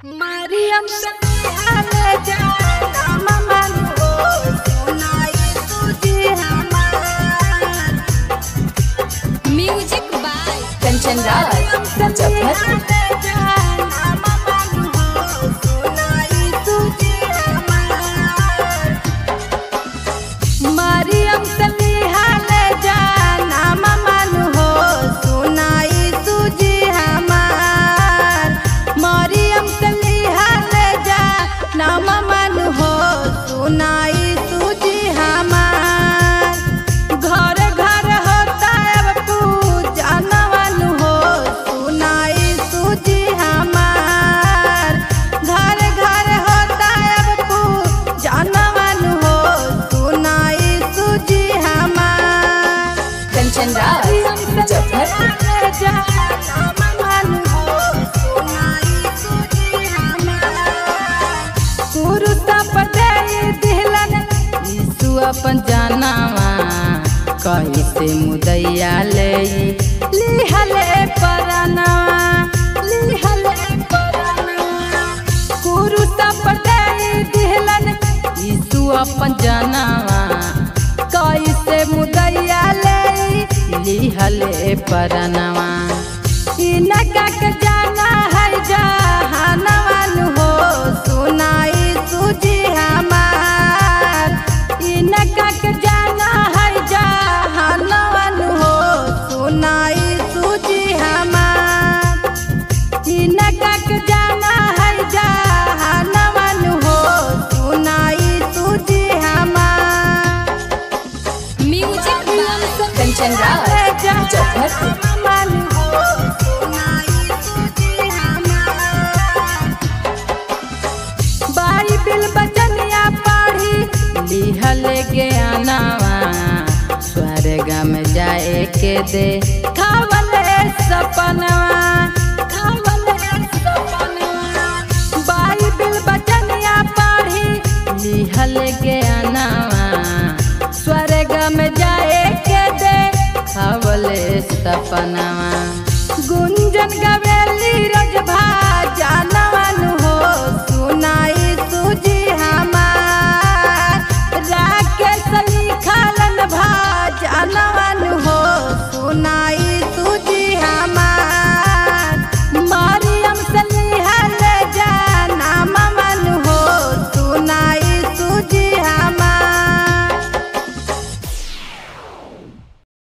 Mariam Sale Jana Maman ho सुनाई तुझे हमार म्यूजिक बाय कंचन राज मुजफ्फरपुर जाना ममन हो सुनाई तुझे हमार मरियम सलीहा ले जाना ममन हो सुनाई तुझे हमार मरियम सलीहा ले जाना ममन हो सुनाई तुझे हमार घर घर होता अब पूजा नवन हो सुनाई तुझे हमार घर घर होता अब पूजा नवन हो सुनाई तुझे हमार कंचन राज मुजफ्फरपुर अपन जानवा कैसे मुदैया ले लिहले परनवा लिहले परनवा कुरुस पर दे दिहलन यीशु अपन जानवा कैसे मुदैया ले लिहले परनवा इनका के जाना है जहानवन हो सुनाई तुझे हमार इनका के जाना है जहानवन हो सुनाई तुझे हमार इनका के जाना है जहानवन हो सुनाई तुझे हमार music by Kanchan Raj Muzaffarpur Bible बचनिया पढ़ी लिहल ज्ञानवा स्वर्ग में जाए के दे खावले सपनवा खावले सपनवा बाइबिल बचनिया पढ़ी लिहल ज्ञानवा स्वर्ग में जाए के दे खावले सपना